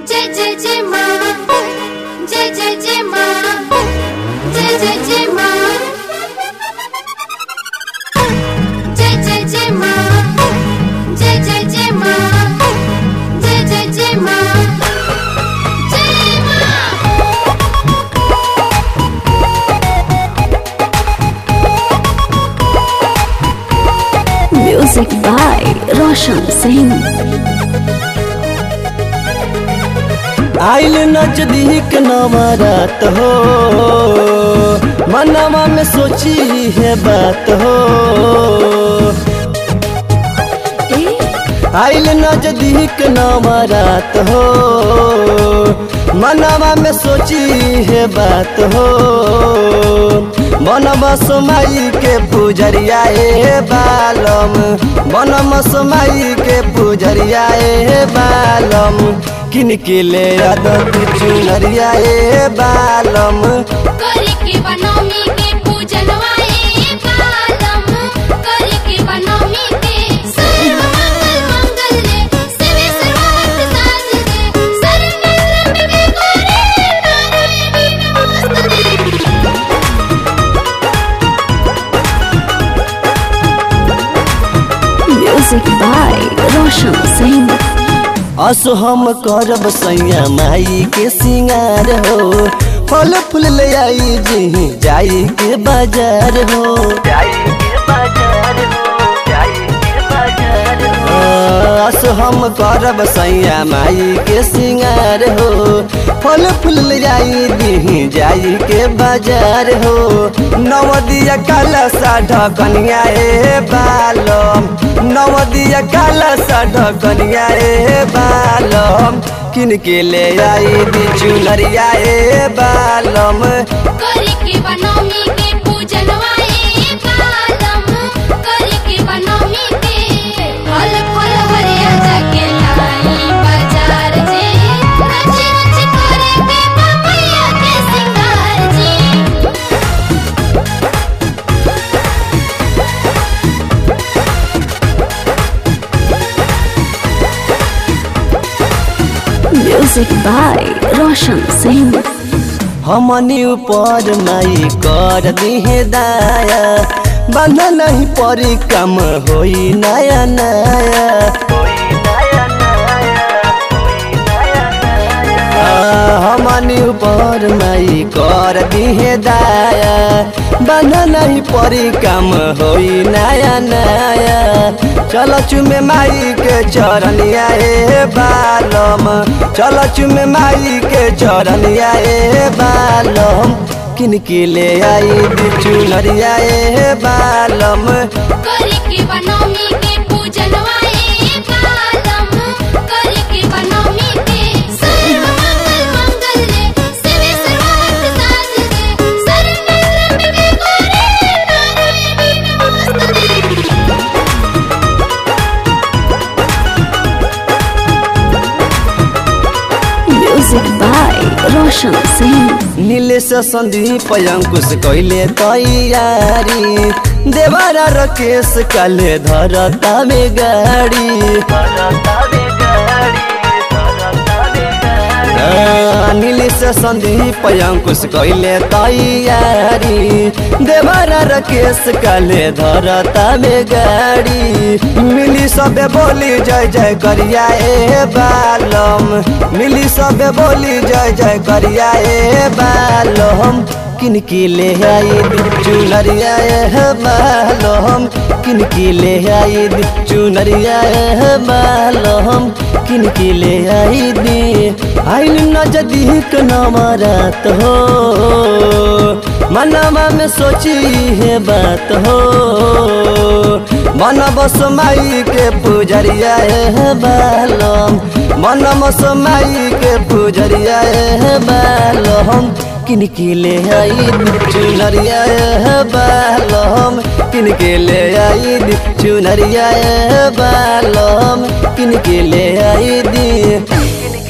जय जय जय माँ जय जय जय माँ जय जय जय माँ जय जय जय माँ जय जय जय माँ जय जय जय माँ जय माँ Music by Roshan Singh. आइल नजदीक नवरात हो मनवा में सोची है बात हो आइल नजदीक नवरात हो मनवा में सोची है बात हो बनम समाई के पुजरिया ए बालम बनम समाई के पुजरिया ए बालम किन के ले आदत चुनरिया ए बालम करी के बनौमी के पूजनवा ए बालम करी के बनौमी के सर्व मंगल मंगल रे शिवे सर्वार्थ साध रे शरण के गोरे नारायणी नमस्ते Music by Roshan Singh. असो हम करब सैया माई के सिंगार हो फल फूल ले आई जी जाई के बाजार हो जाई के बाजार हो जाई के बाजार हो असो हम करब सैया माई के सिंगार हो फल फूल ले आई दी जाई के बाजार हो नवदिया काला सा ढकनिया ए बालम नवदिया काला सा ढकनिया ए बालम किन के ले आई दी चुनरिया ए बालम करी के बनौमी के पूजनवा ए बालम करी के बनौमी के फल फल हरिया जाके लाई बाजार जे रच रच करे के पपैया के सिंगार जी Music by Roshan Singh. हमनी ऊपर माई कर दिहे दाया बंध नहीं परी कम होई नया नया आ, हमनी ऊपर माई कर दिहे दाया बंध नहीं परी कम होई नया नया चल चुमे माई के चरनिया ए बालम चल चुमे माई के चरनिया ए बालम किन के ले आई बिचु नरिया ए बालम करी के बनौमी के पूजनवा ए बालम करी के बनौमी के सर्व मंगल मंगल रे शिवे सर्वार्थ साध रे शरण के गोरे नारायणी नमस्ते Music by Roshan Singh. Nilesh Sandeep अंकुश कैले तैयारी देवारा रकेश काले धरता में गाड़ी आ, नीलेश संदीप अंकुश कैले तैयारी देवारा रकेश काले धरता में गाड़ी मिली सबे बोली जय जय करिया ए बालम मिली सबे बोली जय जय करिया ए बालम किन की ले आई चुनरिया ए बालम किन की ले आई चुनरिया ए बालम किन की ले आई दी आइल नजदीक नमरात हो मनवा में सोची है बात हो मन बस माई के पुजरिया है बालम मन बस माई के पुजरिया है बालम किन के ले आई चुनरिया है बालम किन के ले आई चुनरिया है बालम किन के ले आई दी